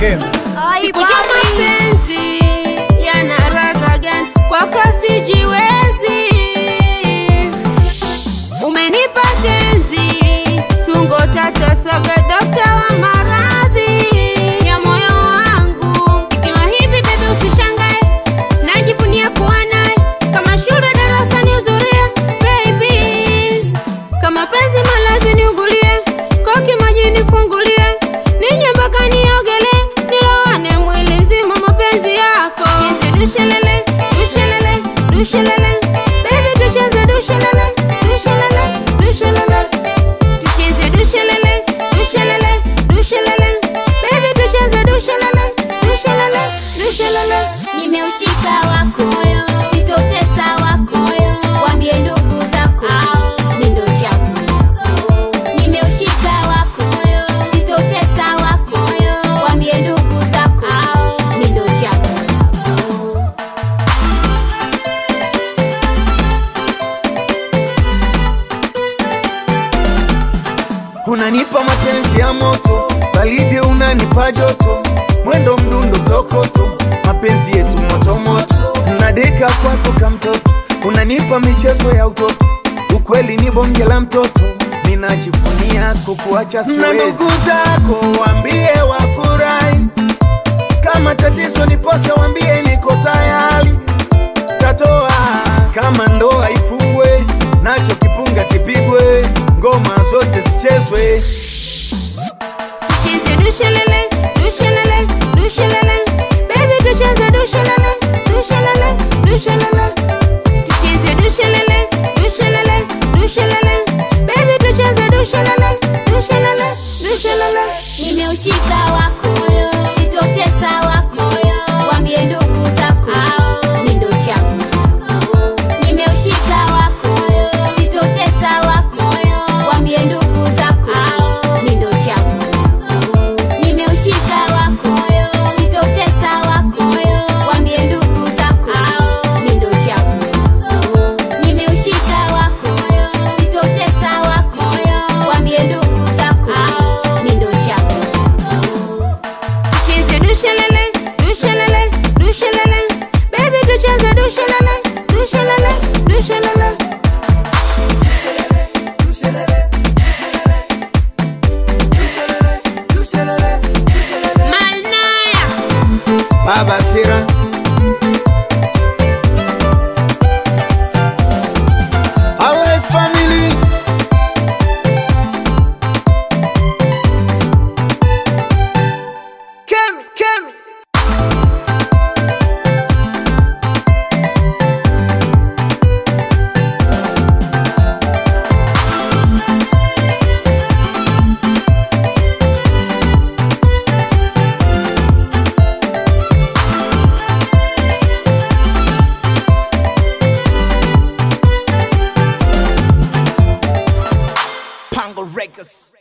Kemi. Sikujua mapenzi yana radha gani, kwako sijiwezi. Umenipa tenzi tungo tata soga, dokta wa maradhi ya moyo wangu. Ikiwa hivi bebe, usishangae, najivunia kuwa naye kama shule darasani, hudhuria baby kama penzi malazi niugulie, koki maji nifungulie, ninye mpaka niogele, nilowane mwili mzima mapenzi yako. Tucheze dushelele, dushelele, dushelele, baby tucheze dushelele, dushelele, dushelele. Tucheze dushelele, dushelele, dushelele, baby tucheze dushelele, dushelele, dushelele. Nimeushika wakoyo, sitotesa wakoyo, wambie ndugu zako mi ndo chaguo. Nimeushika wakoyo, sitotesa wakoyo, wambie ndugu zako mi ndo chaguo. unanipa mapenzi ya moto, baridi unanipa joto, mwendo mdundo blokoto, mapenzi yetu moto moto, nadeka kwako kamtoto, unanipa michezo ya utoto, ukweli ni bonge la mtoto, ninajivunia kukuacha siwezi. Na ndugu zako waambie wafurahi, kama tatizo ni posa, waambie niko tayari, tatoa kama ndoa ifungwe, nacho kipunga kipigwe, ngoma zote zichezwe. Tucheze dushelele, dushelele, dushelele. Baby tucheze dushelele, dushelele, dushelele. Tucheze dushelele, dushelele, dushelele. Baby tucheze dushelele, dushelele, dushelele. Nimeushika wakoyo, sitotesa wakoyo, wambie ndugu zako mi ndo chaguo. Nimeushika wakoyo, sitotesa wakoyo, wambie ndugu zako mi ndo chaguo. Nimeushika wakoyo, sitotesa wakoyo, wambie ndugu zako mi ndo chaguo. Nimeushika wakoyo, sitotesa wakoyo, wambie ndugu zako mi ndo chaguo. Tucheze dushelele, dushelele, dushelele. Baby tucheze dushelele, dushelele, dushelele. Malnaya. Baba Sira Always family Kemi, Kemi Pango Records